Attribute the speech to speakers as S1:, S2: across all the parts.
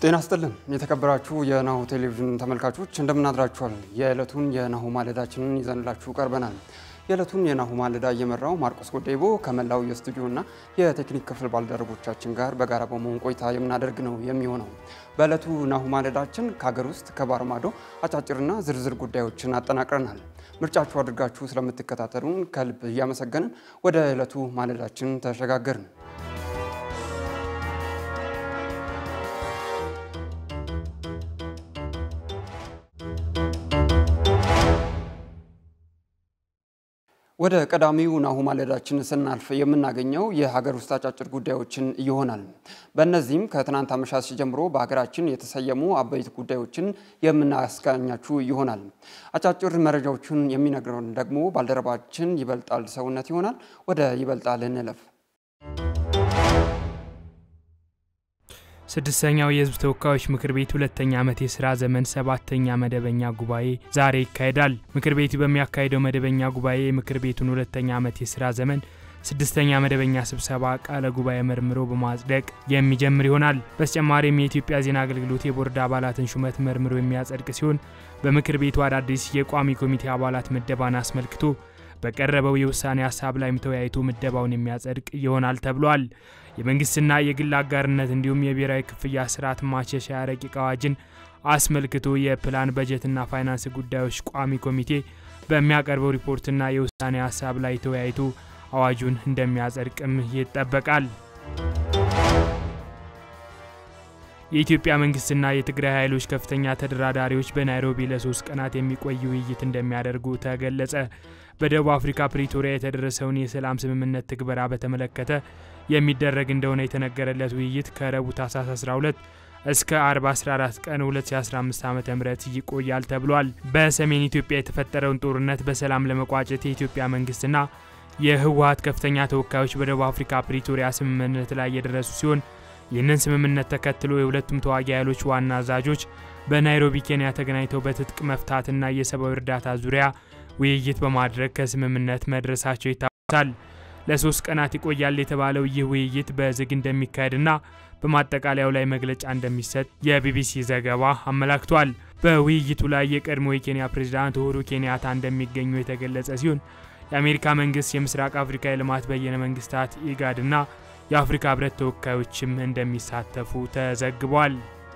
S1: ጤና ስጥልን የተከበራችሁ የናሁ ቴሌቪዥን ተመልካቾች እንደምናድራችኋል። የዕለቱን የናሁ ማለዳችንን ይዘንላችሁ ቀርበናል። የዕለቱን የናሁ ማለዳ እየመራው ማርቆስ ጎዴቦ ከመላው የስቱዲዮና የቴክኒክ ክፍል ባልደረቦቻችን ጋር በጋራ በመሆን ቆይታ የምናደርግ ነው የሚሆነው። በዕለቱ ናሁ ማለዳችን ከሀገር ውስጥ ከባህር ማዶ አጫጭርና ዝርዝር ጉዳዮችን አጠናቅረናል። ምርጫችሁ አድርጋችሁ ስለምትከታተሉን ከልብ እያመሰገንን ወደ ዕለቱ ማለዳችን ተሸጋገርን። ወደ ቀዳሚው ናሁ ማለዳችን ስናልፍ የምናገኘው የሀገር ውስጥ አጫጭር ጉዳዮችን ይሆናል። በእነዚህም ከትናንት አመሻሽ ጀምሮ በሀገራችን የተሰየሙ አበይት ጉዳዮችን የምናስቃኛችሁ ይሆናል። አጫጭር መረጃዎችን የሚነግረን ደግሞ ባልደረባችን ይበልጣል ሰውነት ይሆናል። ወደ ይበልጣል እንለፍ።
S2: ስድስተኛው የሕዝብ ተወካዮች ምክር ቤት ሁለተኛ ዓመት የሥራ ዘመን ሰባተኛ መደበኛ ጉባኤ ዛሬ ይካሄዳል። ምክር ቤቱ በሚያካሄደው መደበኛ ጉባኤ የምክር ቤቱን ሁለተኛ ዓመት የሥራ ዘመን ስድስተኛ መደበኛ ስብሰባ ቃለ ጉባኤ መርምሮ በማጽደቅ የሚጀምር ይሆናል። በተጨማሪም የኢትዮጵያ ዜና አገልግሎት የቦርድ አባላትን ሹመት መርምሮ የሚያጸድቅ ሲሆን በምክር ቤቱ አዳዲስ የቋሚ ኮሚቴ አባላት ምደባን አስመልክቶ በቀረበው የውሳኔ ሀሳብ ላይም ተወያይቶ ምደባውን የሚያጸድቅ ይሆናል ተብሏል። የመንግስትና የግል አጋርነት እንዲሁም የብሔራዊ ክፍያ ስርዓት ማሻሻያ ረቂቅ አዋጅን አስመልክቶ የፕላን በጀትና ፋይናንስ ጉዳዮች ቋሚ ኮሚቴ በሚያቀርበው ሪፖርትና የውሳኔ ሀሳብ ላይ ተወያይቶ አዋጁን እንደሚያጸድቅም ይጠበቃል። የኢትዮጵያ መንግስትና የትግራይ ኃይሎች ከፍተኛ ተደራዳሪዎች በናይሮቢ ለሶስት ቀናት የሚቆይ ውይይት እንደሚያደርጉ ተገለጸ። በደቡብ አፍሪካ ፕሪቶሪያ የተደረሰውን የሰላም ስምምነት ትግበራ በተመለከተ የሚደረግ እንደሆነ የተነገረለት ውይይት ከረቡዕ ታህሳስ 12 እስከ አርብ 14 ቀን 2015 ዓ ም ይቆያል ተብሏል። በሰሜን ኢትዮጵያ የተፈጠረውን ጦርነት በሰላም ለመቋጨት የኢትዮጵያ መንግስትና የህወሀት ከፍተኛ ተወካዮች በደቡብ አፍሪካ ፕሪቶሪያ ስምምነት ላይ የደረሱ ሲሆን ይህንን ስምምነት ተከትሎ የሁለቱም ተዋጊ ኃይሎች ዋና አዛዦች በናይሮቢ ኬንያ ተገናኝተው በትጥቅ መፍታትና የሰብአዊ እርዳታ ዙሪያ ውይይት በማድረግ ከስምምነት መድረሳቸው ይታወሳል። ለሶስት ቀናት ይቆያል የተባለው ይህ ውይይት በዝግ እንደሚካሄድና በማጠቃለያው ላይ መግለጫ እንደሚሰጥ የቢቢሲ ዘገባ አመላክቷል። በውይይቱ ላይ የቀድሞ የኬንያ ፕሬዝዳንት ኡሁሩ ኬንያታ እንደሚገኙ የተገለጸ ሲሆን የአሜሪካ መንግስት፣ የምስራቅ አፍሪካ የልማት በየነ መንግስታት ኢጋድና የአፍሪካ ህብረት ተወካዮችም እንደሚሳተፉ ተዘግቧል።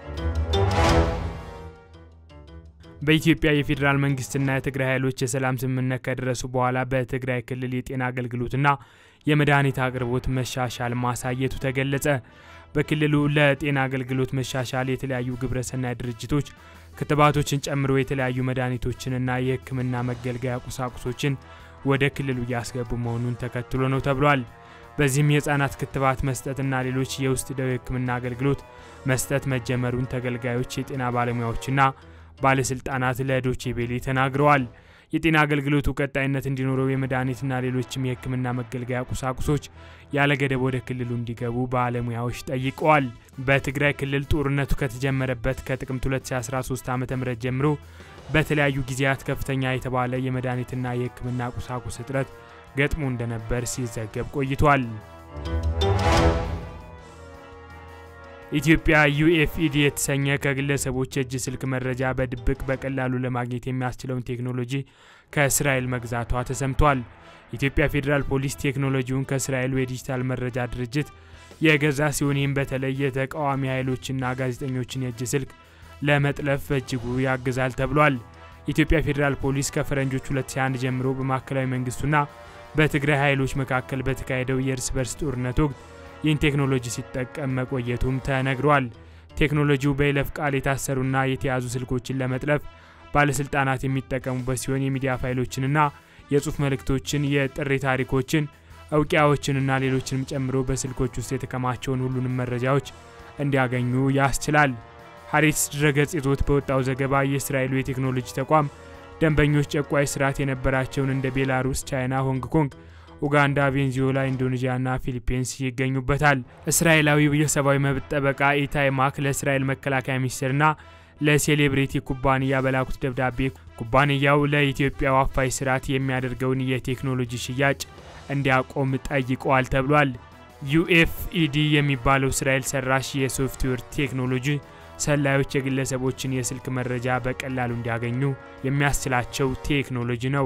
S2: በኢትዮጵያ የፌዴራል መንግስትና የትግራይ ኃይሎች የሰላም ስምምነት ከደረሱ በኋላ በትግራይ ክልል የጤና አገልግሎትና የመድኃኒት አቅርቦት መሻሻል ማሳየቱ ተገለጸ። በክልሉ ለጤና አገልግሎት መሻሻል የተለያዩ ግብረሰናይ ድርጅቶች ክትባቶችን ጨምሮ የተለያዩ መድኃኒቶችንና የሕክምና መገልገያ ቁሳቁሶችን ወደ ክልሉ እያስገቡ መሆኑን ተከትሎ ነው ተብሏል። በዚህም የህፃናት ክትባት መስጠትና ሌሎች የውስጥ ደዌ ሕክምና አገልግሎት መስጠት መጀመሩን ተገልጋዮች፣ የጤና ባለሙያዎችና ባለስልጣናት ለዶቼ ቬሌ ተናግረዋል። የጤና አገልግሎቱ ቀጣይነት እንዲኖረው የመድኃኒትና ሌሎችም የህክምና መገልገያ ቁሳቁሶች ያለ ገደብ ወደ ክልሉ እንዲገቡ ባለሙያዎች ጠይቀዋል። በትግራይ ክልል ጦርነቱ ከተጀመረበት ከጥቅምት 2013 ዓ ም ጀምሮ በተለያዩ ጊዜያት ከፍተኛ የተባለ የመድኃኒትና የህክምና ቁሳቁስ እጥረት ገጥሞ እንደነበር ሲዘገብ ቆይቷል። ኢትዮጵያ ዩኤፍኢዲ የተሰኘ ከግለሰቦች የእጅ ስልክ መረጃ በድብቅ በቀላሉ ለማግኘት የሚያስችለውን ቴክኖሎጂ ከእስራኤል መግዛቷ ተሰምቷል። ኢትዮጵያ ፌዴራል ፖሊስ ቴክኖሎጂውን ከእስራኤሉ የዲጂታል መረጃ ድርጅት የገዛ ሲሆን ይህም በተለይ የተቃዋሚ ኃይሎችና ጋዜጠኞችን የእጅ ስልክ ለመጥለፍ በእጅጉ ያግዛል ተብሏል። ኢትዮጵያ ፌዴራል ፖሊስ ከፈረንጆች 2001 ጀምሮ በማዕከላዊ መንግስቱና በትግራይ ኃይሎች መካከል በተካሄደው የእርስ በርስ ጦርነት ወቅት ይህን ቴክኖሎጂ ሲጠቀም መቆየቱም ተነግሯል። ቴክኖሎጂው በይለፍ ቃል የታሰሩና የተያዙ ስልኮችን ለመጥለፍ ባለስልጣናት የሚጠቀሙበት ሲሆን የሚዲያ ፋይሎችንና የጽሁፍ መልእክቶችን፣ የጥሪ ታሪኮችን፣ እውቂያዎችንና ሌሎችንም ጨምሮ በስልኮች ውስጥ የተከማቸውን ሁሉንም መረጃዎች እንዲያገኙ ያስችላል። ሀሪትስ ድረገጽ ይዞት በወጣው ዘገባ የእስራኤሉ የቴክኖሎጂ ተቋም ደንበኞች ጨቋይ ስርዓት የነበራቸውን እንደ ቤላሩስ፣ ቻይና፣ ሆንግ ኮንግ ኡጋንዳ፣ ቬንዙዌላ፣ ኢንዶኔዥያና ፊሊፒንስ ይገኙበታል። እስራኤላዊው የሰብአዊ መብት ጠበቃ ኢታይ ማክ ለእስራኤል መከላከያ ሚኒስቴርና ለሴሌብሪቲ ኩባንያ በላኩት ደብዳቤ ኩባንያው ለኢትዮጵያ አፋኝ ስርዓት የሚያደርገውን የቴክኖሎጂ ሽያጭ እንዲያቆም ጠይቀዋል ተብሏል። ዩኤፍኢዲ የሚባለው እስራኤል ሰራሽ የሶፍትዌር ቴክኖሎጂ ሰላዮች የግለሰቦችን የስልክ መረጃ በቀላሉ እንዲያገኙ የሚያስችላቸው ቴክኖሎጂ ነው።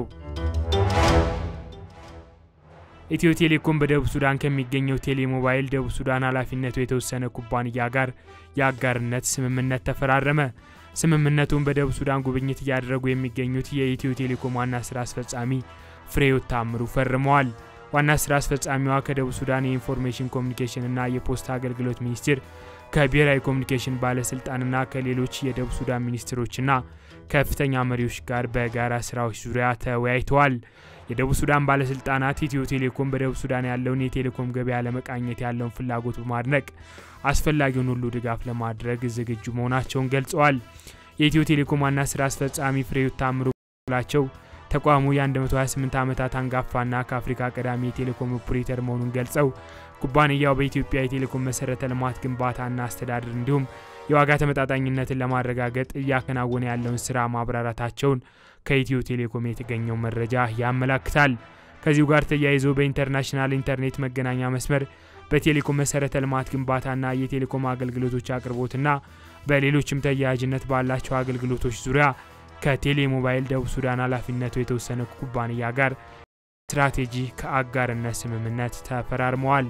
S2: ኢትዮ ቴሌኮም በደቡብ ሱዳን ከሚገኘው ቴሌሞባይል ደቡብ ሱዳን ኃላፊነቱ የተወሰነ ኩባንያ ጋር የአጋርነት ስምምነት ተፈራረመ። ስምምነቱን በደቡብ ሱዳን ጉብኝት እያደረጉ የሚገኙት የኢትዮ ቴሌኮም ዋና ስራ አስፈጻሚ ፍሬሕይወት ታምሩ ፈርመዋል። ዋና ስራ አስፈጻሚዋ ከደቡብ ሱዳን የኢንፎርሜሽን ኮሚኒኬሽን እና የፖስታ አገልግሎት ሚኒስቴር ከብሔራዊ ኮሚኒኬሽን ባለስልጣንና ከሌሎች የደቡብ ሱዳን ሚኒስትሮችና ከፍተኛ መሪዎች ጋር በጋራ ስራዎች ዙሪያ ተወያይተዋል። የደቡብ ሱዳን ባለስልጣናት ኢትዮ ቴሌኮም በደቡብ ሱዳን ያለውን የቴሌኮም ገበያ ለመቃኘት ያለውን ፍላጎት በማድነቅ አስፈላጊውን ሁሉ ድጋፍ ለማድረግ ዝግጁ መሆናቸውን ገልጸዋል። የኢትዮ ቴሌኮም ዋና ስራ አስፈጻሚ ፍሬሕይወት ታምሩ በበኩላቸው ተቋሙ የ128 ዓመታት አንጋፋና ከአፍሪካ ቀዳሚ የቴሌኮም ኦፕሬተር መሆኑን ገልጸው ኩባንያው በኢትዮጵያ የቴሌኮም መሰረተ ልማት ግንባታና አስተዳደር እንዲሁም የዋጋ ተመጣጣኝነትን ለማረጋገጥ እያከናወነ ያለውን ስራ ማብራራታቸውን ከኢትዮ ቴሌኮም የተገኘው መረጃ ያመላክታል። ከዚሁ ጋር ተያይዞ በኢንተርናሽናል ኢንተርኔት መገናኛ መስመር በቴሌኮም መሰረተ ልማት ግንባታና የቴሌኮም አገልግሎቶች አቅርቦትና በሌሎችም ተያያዥነት ባላቸው አገልግሎቶች ዙሪያ ከቴሌ ሞባይል ደቡብ ሱዳን ኃላፊነቱ የተወሰነ ኩባንያ ጋር ስትራቴጂ ከአጋርነት ስምምነት ተፈራርመዋል።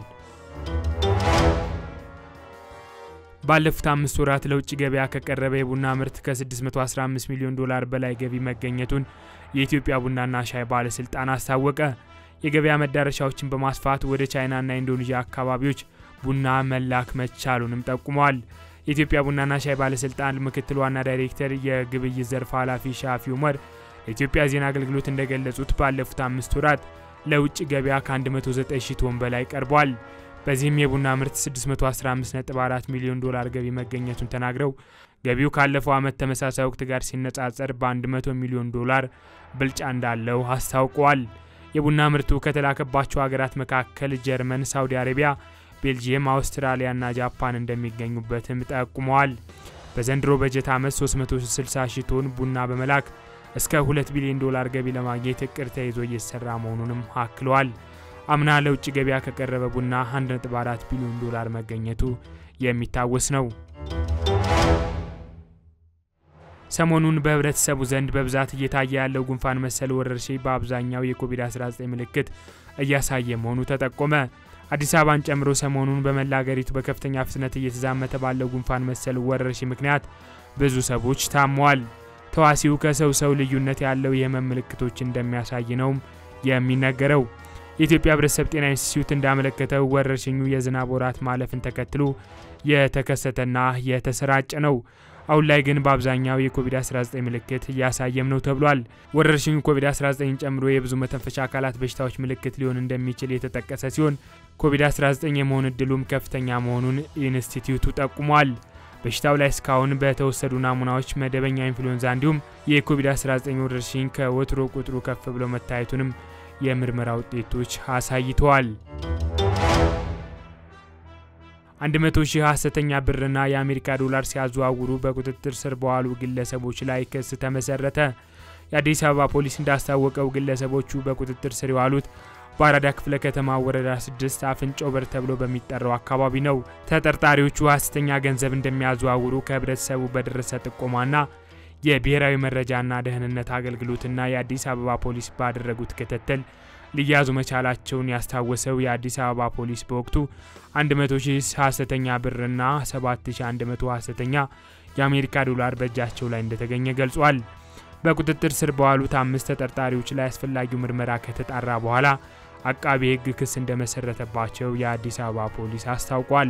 S2: ባለፉት አምስት ወራት ለውጭ ገበያ ከቀረበ የቡና ምርት ከ615 ሚሊዮን ዶላር በላይ ገቢ መገኘቱን የኢትዮጵያ ቡናና ሻይ ባለስልጣን አስታወቀ። የገበያ መዳረሻዎችን በማስፋት ወደ ቻይናና ኢንዶኔዥያ አካባቢዎች ቡና መላክ መቻሉንም ጠቁመዋል። የኢትዮጵያ ቡናና ሻይ ባለስልጣን ምክትል ዋና ዳይሬክተር የግብይት ዘርፍ ኃላፊ ሻፊ ኡመር ለኢትዮጵያ ዜና አገልግሎት እንደገለጹት ባለፉት አምስት ወራት ለውጭ ገበያ ከ109 ሺህ ቶን በላይ ቀርቧል። በዚህም የቡና ምርት 615.4 ሚሊዮን ዶላር ገቢ መገኘቱን ተናግረው ገቢው ካለፈው ዓመት ተመሳሳይ ወቅት ጋር ሲነጻጸር በ100 ሚሊዮን ዶላር ብልጫ እንዳለው አስታውቀዋል። የቡና ምርቱ ከተላከባቸው ሀገራት መካከል ጀርመን፣ ሳውዲ አረቢያ፣ ቤልጂየም፣ አውስትራሊያና ጃፓን እንደሚገኙበትም ጠቁመዋል። በዘንድሮ በጀት ዓመት 360 ሺህ ቶን ቡና በመላክ እስከ 2 ቢሊዮን ዶላር ገቢ ለማግኘት እቅድ ተይዞ እየተሰራ መሆኑንም አክለዋል። አምና ለውጭ ገበያ ከቀረበ ቡና 1.4 ቢሊዮን ዶላር መገኘቱ የሚታወስ ነው። ሰሞኑን በህብረተሰቡ ዘንድ በብዛት እየታየ ያለው ጉንፋን መሰል ወረርሽኝ በአብዛኛው የኮቪድ-19 ምልክት እያሳየ መሆኑ ተጠቆመ። አዲስ አበባን ጨምሮ ሰሞኑን በመላ አገሪቱ በከፍተኛ ፍጥነት እየተዛመተ ባለው ጉንፋን መሰል ወረርሽኝ ምክንያት ብዙ ሰዎች ታመዋል። ተዋሲው ከሰው ሰው ልዩነት ያለው የህመም ምልክቶች እንደሚያሳይ ነውም የሚነገረው። የኢትዮጵያ ህብረተሰብ ጤና ኢንስቲትዩት እንዳመለከተው ወረርሽኙ የዝናብ ወራት ማለፍን ተከትሎ የተከሰተና የተሰራጨ ነው። አሁን ላይ ግን በአብዛኛው የኮቪድ-19 ምልክት እያሳየም ነው ተብሏል። ወረርሽኙ ኮቪድ-19 ጨምሮ የብዙ መተንፈሻ አካላት በሽታዎች ምልክት ሊሆን እንደሚችል የተጠቀሰ ሲሆን ኮቪድ-19 የመሆን እድሉም ከፍተኛ መሆኑን ኢንስቲትዩቱ ጠቁሟል። በሽታው ላይ እስካሁን በተወሰዱ ናሙናዎች መደበኛ ኢንፍሉዌንዛ እንዲሁም የኮቪድ-19 ወረርሽኝ ከወትሮ ቁጥሩ ከፍ ብሎ መታየቱንም የምርመራ ውጤቶች አሳይተዋል። 100 ሺህ ሐሰተኛ ብርና የአሜሪካ ዶላር ሲያዘዋውሩ በቁጥጥር ስር በዋሉ ግለሰቦች ላይ ክስ ተመሰረተ። የአዲስ አበባ ፖሊስ እንዳስታወቀው ግለሰቦቹ በቁጥጥር ስር የዋሉት በአራዳ ክፍለ ከተማ ወረዳ 6 አፍንጮ በር ተብሎ በሚጠራው አካባቢ ነው። ተጠርጣሪዎቹ ሐሰተኛ ገንዘብ እንደሚያዘዋውሩ ከህብረተሰቡ በደረሰ ጥቆማና የብሔራዊ መረጃና ደህንነት አገልግሎትና የአዲስ አበባ ፖሊስ ባደረጉት ክትትል ሊያዙ መቻላቸውን ያስታወሰው የአዲስ አበባ ፖሊስ በወቅቱ 100 ሺህ ሐሰተኛ ብርና 7100 ሐሰተኛ የአሜሪካ ዶላር በእጃቸው ላይ እንደተገኘ ገልጿል። በቁጥጥር ስር በዋሉት አምስት ተጠርጣሪዎች ላይ አስፈላጊው ምርመራ ከተጣራ በኋላ አቃቤ ሕግ ክስ እንደመሰረተባቸው የአዲስ አበባ ፖሊስ አስታውቋል።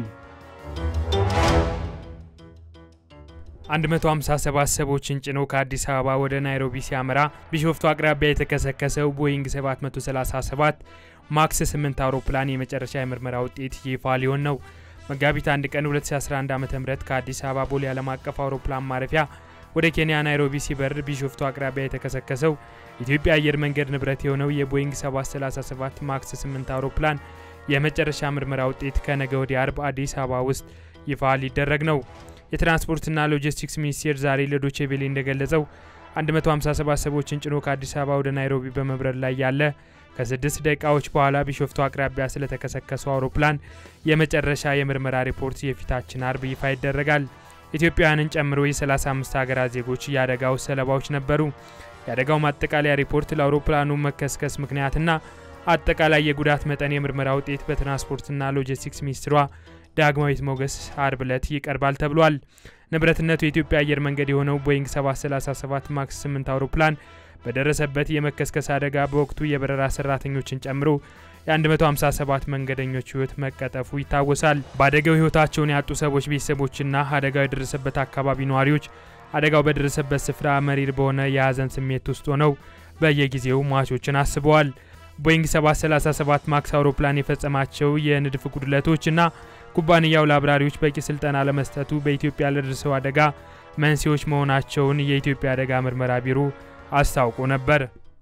S2: 157 ሰዎችን ጭኖ ከአዲስ አበባ ወደ ናይሮቢ ሲያመራ ቢሾፍቱ አቅራቢያ የተከሰከሰው ቦይንግ 737 ማክስ 8 አውሮፕላን የመጨረሻ የምርመራ ውጤት ይፋ ሊሆን ነው። መጋቢት 1 ቀን 2011 ዓ ም ከአዲስ አበባ ቦሌ ዓለም አቀፍ አውሮፕላን ማረፊያ ወደ ኬንያ ናይሮቢ ሲበር ቢሾፍቱ አቅራቢያ የተከሰከሰው ኢትዮጵያ አየር መንገድ ንብረት የሆነው የቦይንግ 737 ማክስ 8 አውሮፕላን የመጨረሻ ምርመራ ውጤት ከነገ ወዲያ አርብ አዲስ አበባ ውስጥ ይፋ ሊደረግ ነው። የትራንስፖርትና ሎጂስቲክስ ሚኒስቴር ዛሬ ለዶቼ ቬሌ እንደገለጸው 157 ሰዎችን ጭኖ ከአዲስ አበባ ወደ ናይሮቢ በመብረር ላይ ያለ ከስድስት ደቂቃዎች በኋላ ቢሾፍቱ አቅራቢያ ስለተከሰከሰው አውሮፕላን የመጨረሻ የምርመራ ሪፖርት የፊታችን አርብ ይፋ ይደረጋል። ኢትዮጵያውያንን ጨምሮ የ35 ሀገራት ዜጎች የአደጋው ሰለባዎች ነበሩ። የአደጋው ማጠቃለያ ሪፖርት ለአውሮፕላኑ መከስከስ ምክንያትና አጠቃላይ የጉዳት መጠን የምርመራ ውጤት በትራንስፖርትና ሎጂስቲክስ ሚኒስትሯ ዳግማዊት ሞገስ አርብ ዕለት ይቀርባል ተብሏል። ንብረትነቱ የኢትዮጵያ አየር መንገድ የሆነው ቦይንግ 737 ማክስ 8 አውሮፕላን በደረሰበት የመከስከስ አደጋ በወቅቱ የበረራ ሰራተኞችን ጨምሮ የ157 መንገደኞች ሕይወት መቀጠፉ ይታወሳል። በአደጋው ሕይወታቸውን ያጡ ሰዎች ቤተሰቦችና አደጋው የደረሰበት አካባቢ ነዋሪዎች አደጋው በደረሰበት ስፍራ መሪር በሆነ የሀዘን ስሜት ውስጥ ሆነው በየጊዜው ሟቾችን አስበዋል። ቦይንግ 737 ማክስ አውሮፕላን የፈጸማቸው የንድፍ ጉድለቶችና ኩባንያው ለአብራሪዎች በቂ ስልጠና ለመስጠቱ በኢትዮጵያ ለደረሰው አደጋ መንስኤዎች መሆናቸውን የኢትዮጵያ አደጋ ምርመራ ቢሮ አስታውቆ ነበር።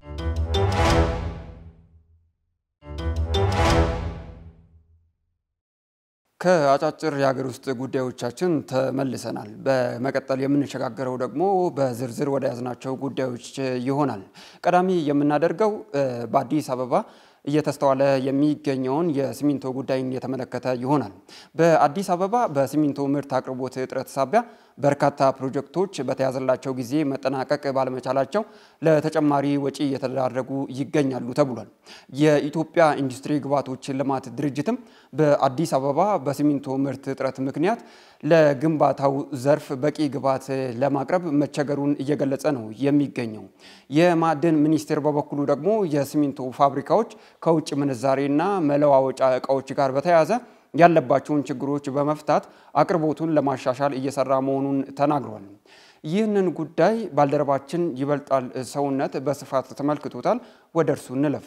S1: ከአጫጭር የሀገር ውስጥ ጉዳዮቻችን ተመልሰናል። በመቀጠል የምንሸጋገረው ደግሞ በዝርዝር ወደ ያዝናቸው ጉዳዮች ይሆናል። ቀዳሚ የምናደርገው በአዲስ አበባ እየተስተዋለ የሚገኘውን የሲሚንቶ ጉዳይን የተመለከተ ይሆናል። በአዲስ አበባ በሲሚንቶ ምርት አቅርቦት እጥረት ሳቢያ በርካታ ፕሮጀክቶች በተያዘላቸው ጊዜ መጠናቀቅ ባለመቻላቸው ለተጨማሪ ወጪ እየተዳረጉ ይገኛሉ ተብሏል። የኢትዮጵያ ኢንዱስትሪ ግብዓቶች ልማት ድርጅትም በአዲስ አበባ በሲሚንቶ ምርት እጥረት ምክንያት ለግንባታው ዘርፍ በቂ ግብዓት ለማቅረብ መቸገሩን እየገለጸ ነው የሚገኘው። የማዕድን ሚኒስቴር በበኩሉ ደግሞ የሲሚንቶ ፋብሪካዎች ከውጭ ምንዛሬና መለዋወጫ እቃዎች ጋር በተያያዘ ያለባቸውን ችግሮች በመፍታት አቅርቦቱን ለማሻሻል እየሰራ መሆኑን ተናግሯል። ይህንን ጉዳይ ባልደረባችን ይበልጣል ሰውነት በስፋት ተመልክቶታል። ወደ እርሱ እንለፍ።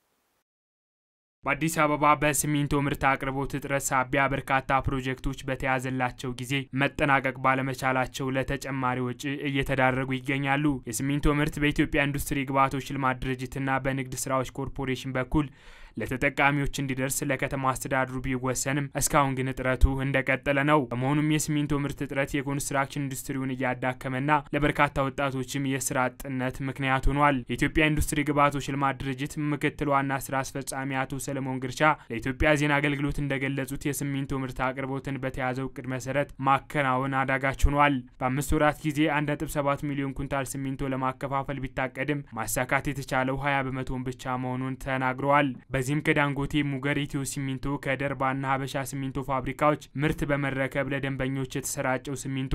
S2: በአዲስ አበባ በሲሚንቶ ምርት አቅርቦት እጥረት ሳቢያ በርካታ ፕሮጀክቶች በተያዘላቸው ጊዜ መጠናቀቅ ባለመቻላቸው ለተጨማሪ ወጪ እየተዳረጉ ይገኛሉ። የሲሚንቶ ምርት በኢትዮጵያ ኢንዱስትሪ ግብዓቶች ልማት ድርጅትና በንግድ ስራዎች ኮርፖሬሽን በኩል ለተጠቃሚዎች እንዲደርስ ለከተማ አስተዳድሩ ቢወሰንም እስካሁን ግን እጥረቱ እንደቀጠለ ነው። በመሆኑም የሲሚንቶ ምርት እጥረት የኮንስትራክሽን ኢንዱስትሪውን እያዳከመና ለበርካታ ወጣቶችም የስራ አጥነት ምክንያት ሆኗል። የኢትዮጵያ ኢንዱስትሪ ግብዓቶች ልማት ድርጅት ምክትል ዋና ስራ አስፈጻሚ አቶ ሰለሞን ግርቻ ለኢትዮጵያ ዜና አገልግሎት እንደገለጹት የሲሚንቶ ምርት አቅርቦትን በተያዘው እቅድ መሰረት ማከናወን አዳጋች ሆኗል። በአምስት ወራት ጊዜ 1.7 ሚሊዮን ኩንታል ሲሚንቶ ለማከፋፈል ቢታቀድም ማሳካት የተቻለው 20 በመቶን ብቻ መሆኑን ተናግረዋል። በዚህም ከዳንጎቴ፣ ሙገር፣ ኢትዮ ሲሚንቶ ከደርባና ሀበሻ ሲሚንቶ ፋብሪካዎች ምርት በመረከብ ለደንበኞች የተሰራጨው ሲሚንቶ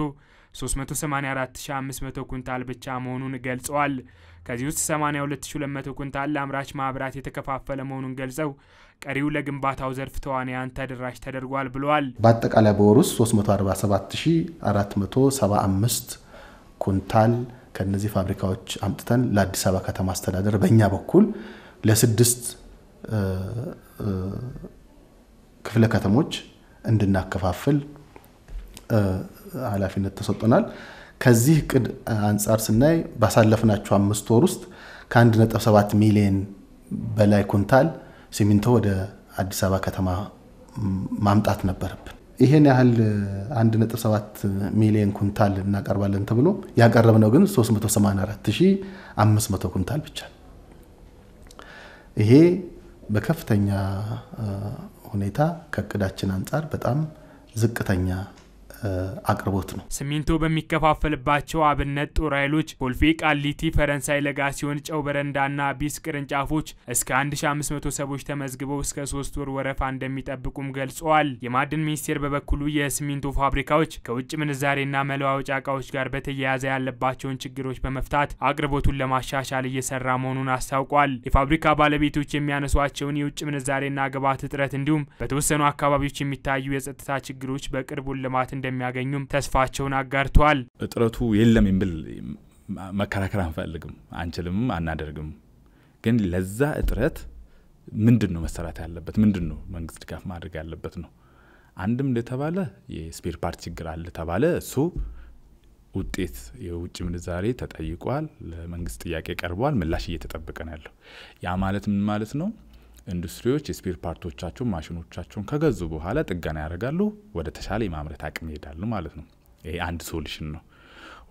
S2: 384500 ኩንታል ብቻ መሆኑን ገልጸዋል። ከዚህ ውስጥ 82200 ኩንታል ለአምራች ማህበራት የተከፋፈለ መሆኑን ገልጸው ቀሪው ለግንባታው ዘርፍ ተዋንያን ተደራሽ ተደርጓል ብለዋል።
S3: በአጠቃላይ በወር ውስጥ 347475 ኩንታል ከነዚህ ፋብሪካዎች አምጥተን ለአዲስ አበባ ከተማ አስተዳደር በእኛ በኩል ለስድስት ክፍለ ከተሞች እንድናከፋፍል ኃላፊነት ተሰጥቶናል። ከዚህ እቅድ አንጻር ስናይ ባሳለፍናቸው አምስት ወር ውስጥ ከ1.7 ሚሊዮን በላይ ኩንታል ሲሚንቶ ወደ አዲስ አበባ ከተማ ማምጣት ነበረብን። ይሄን ያህል 1.7 ሚሊዮን ኩንታል እናቀርባለን ተብሎ ያቀረብነው ግን 384500 ኩንታል ብቻ። ይሄ በከፍተኛ ሁኔታ ከእቅዳችን አንጻር በጣም ዝቅተኛ አቅርቦት ነው።
S2: ሲሚንቶ በሚከፋፈልባቸው አብነት ጦር ኃይሎች፣ ኮልፌ፣ ቃሊቲ፣ ፈረንሳይ ለጋሲዮን፣ ጨው በረንዳና ቢስ ቅርንጫፎች እስከ 1500 ሰዎች ተመዝግበው እስከ ሶስት ወር ወረፋ እንደሚጠብቁም ገልጸዋል። የማዕድን ሚኒስቴር በበኩሉ የሲሚንቶ ፋብሪካዎች ከውጭ ምንዛሬና መለዋወጫ እቃዎች ጋር በተያያዘ ያለባቸውን ችግሮች በመፍታት አቅርቦቱን ለማሻሻል እየሰራ መሆኑን አስታውቋል። የፋብሪካ ባለቤቶች የሚያነሷቸውን የውጭ ምንዛሬና ግብዓት እጥረት እንዲሁም በተወሰኑ አካባቢዎች የሚታዩ የጸጥታ ችግሮች በቅርቡ ልማት እንደ እንደሚያገኙም ተስፋቸውን አጋርተዋል።
S4: እጥረቱ የለም የሚል መከራከር አንፈልግም፣ አንችልም፣ አናደርግም። ግን ለዛ እጥረት ምንድን ነው መሰራት ያለበት? ምንድን ነው መንግስት ድጋፍ ማድረግ ያለበት ነው? አንድም እንደተባለ የስፔር ፓርት ችግር አለ ተባለ። እሱ ውጤት የውጭ ምንዛሬ ተጠይቋል፣ ለመንግስት ጥያቄ ቀርቧል፣ ምላሽ እየተጠበቀ ነው ያለው። ያ ማለት ምን ማለት ነው? ኢንዱስትሪዎች የስፔር ፓርቶቻቸውን ማሽኖቻቸውን ከገዙ በኋላ ጥገና ያደርጋሉ፣ ወደ ተሻለ የማምረት አቅም ይሄዳሉ ማለት ነው። ይሄ አንድ ሶሉሽን ነው።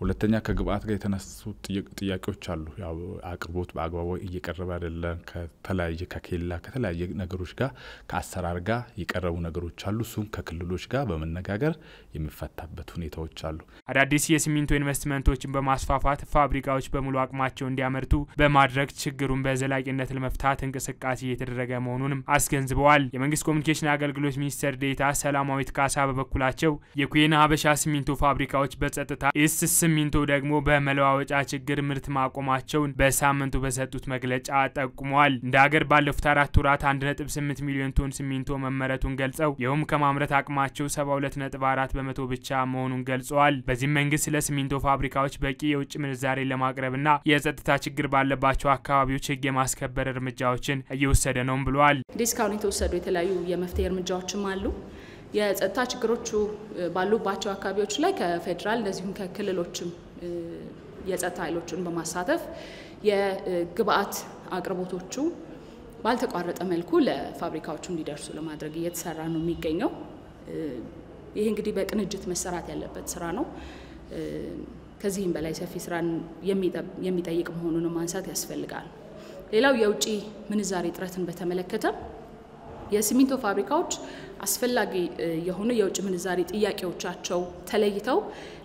S4: ሁለተኛ ከግብአት ጋር የተነሱ ጥያቄዎች አሉ። ያው አቅርቦት በአግባቡ እየቀረበ አይደለም። ከተለያየ ከኬላ ከተለያየ ነገሮች ጋር ከአሰራር ጋር የቀረቡ ነገሮች አሉ። እሱም ከክልሎች ጋር በመነጋገር የሚፈታበት ሁኔታዎች አሉ።
S2: አዳዲስ የሲሚንቶ ኢንቨስትመንቶችን በማስፋፋት ፋብሪካዎች በሙሉ አቅማቸው እንዲያመርቱ በማድረግ ችግሩን በዘላቂነት ለመፍታት እንቅስቃሴ እየተደረገ መሆኑንም አስገንዝበዋል። የመንግስት ኮሚኒኬሽን አገልግሎት ሚኒስትር ዴኤታ ሰላማዊት ካሳ በበኩላቸው የኩዌና ሀበሻ ሲሚንቶ ፋብሪካዎች በጸጥታ ኢስ ሲሚንቶ ደግሞ በመለዋወጫ ችግር ምርት ማቆማቸውን በሳምንቱ በሰጡት መግለጫ ጠቁመዋል። እንደ ሀገር ባለፉት አራት ወራት 1.8 ሚሊዮን ቶን ሲሚንቶ መመረቱን ገልጸው ይኸውም ከማምረት አቅማቸው 72.4 በመቶ ብቻ መሆኑን ገልጸዋል። በዚህም መንግስት ለሲሚንቶ ፋብሪካዎች በቂ የውጭ ምንዛሬ ለማቅረብና የጸጥታ ችግር ባለባቸው አካባቢዎች ህግ የማስከበር እርምጃዎችን እየወሰደ ነውም ብለዋል።
S5: ዲስካውንት የተወሰዱ የተለያዩ የመፍትሄ እርምጃዎችም አሉ። የጸጥታ ችግሮቹ ባሉባቸው አካባቢዎች ላይ ከፌዴራል እንደዚሁም ከክልሎችም የጸጥታ ኃይሎችን በማሳተፍ የግብአት አቅርቦቶቹ ባልተቋረጠ መልኩ ለፋብሪካዎቹ እንዲደርሱ ለማድረግ እየተሰራ ነው የሚገኘው። ይህ እንግዲህ በቅንጅት መሰራት ያለበት ስራ ነው። ከዚህም በላይ ሰፊ ስራን የሚጠይቅ መሆኑን ማንሳት ያስፈልጋል። ሌላው የውጭ ምንዛሬ እጥረትን በተመለከተ የሲሚንቶ ፋብሪካዎች አስፈላጊ የሆኑ የውጭ ምንዛሬ ጥያቄዎቻቸው ተለይተው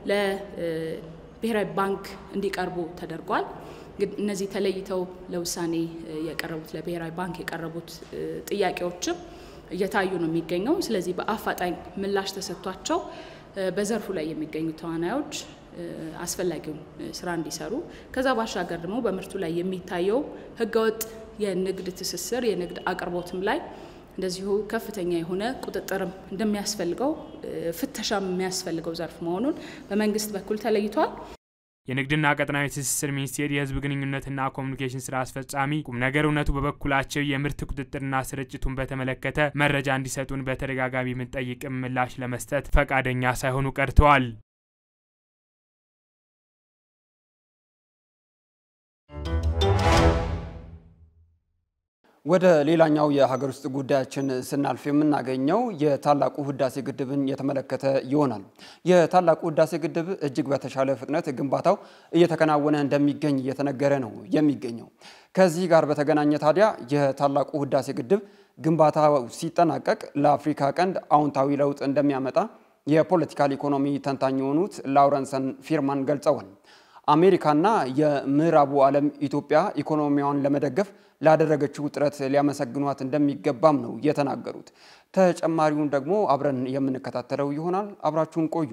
S5: ለብሔራዊ ባንክ እንዲቀርቡ ተደርጓል። እነዚህ ተለይተው ለውሳኔ የቀረቡት ለብሔራዊ ባንክ የቀረቡት ጥያቄዎችም እየታዩ ነው የሚገኘው። ስለዚህ በአፋጣኝ ምላሽ ተሰጥቷቸው በዘርፉ ላይ የሚገኙ ተዋናዮች አስፈላጊውን ስራ እንዲሰሩ ከዛ ባሻገር ደግሞ በምርቱ ላይ የሚታየው ህገወጥ የንግድ ትስስር የንግድ አቅርቦትም ላይ እንደዚሁ ከፍተኛ የሆነ ቁጥጥርም እንደሚያስፈልገው ፍተሻም የሚያስፈልገው ዘርፍ መሆኑን በመንግስት በኩል ተለይቷል።
S2: የንግድና ቀጠናዊ ትስስር ሚኒስቴር የህዝብ ግንኙነትና ኮሚኒኬሽን ስራ አስፈጻሚ ቁም ነገር እውነቱ በበኩላቸው የምርት ቁጥጥርና ስርጭቱን በተመለከተ መረጃ እንዲሰጡን በተደጋጋሚ የምንጠይቅም ምላሽ ለመስጠት ፈቃደኛ ሳይሆኑ ቀርተዋል።
S1: ወደ ሌላኛው የሀገር ውስጥ ጉዳያችን ስናልፍ የምናገኘው የታላቁ ህዳሴ ግድብን የተመለከተ ይሆናል። የታላቁ ህዳሴ ግድብ እጅግ በተሻለ ፍጥነት ግንባታው እየተከናወነ እንደሚገኝ እየተነገረ ነው የሚገኘው። ከዚህ ጋር በተገናኘ ታዲያ የታላቁ ህዳሴ ግድብ ግንባታ ሲጠናቀቅ ለአፍሪካ ቀንድ አዎንታዊ ለውጥ እንደሚያመጣ የፖለቲካል ኢኮኖሚ ተንታኝ የሆኑት ላውረንሰን ፊርማን ገልጸዋል። አሜሪካና የምዕራቡ ዓለም ኢትዮጵያ ኢኮኖሚዋን ለመደገፍ ላደረገችው ጥረት ሊያመሰግኗት እንደሚገባም ነው የተናገሩት። ተጨማሪውን ደግሞ አብረን የምንከታተለው ይሆናል። አብራችሁን ቆዩ።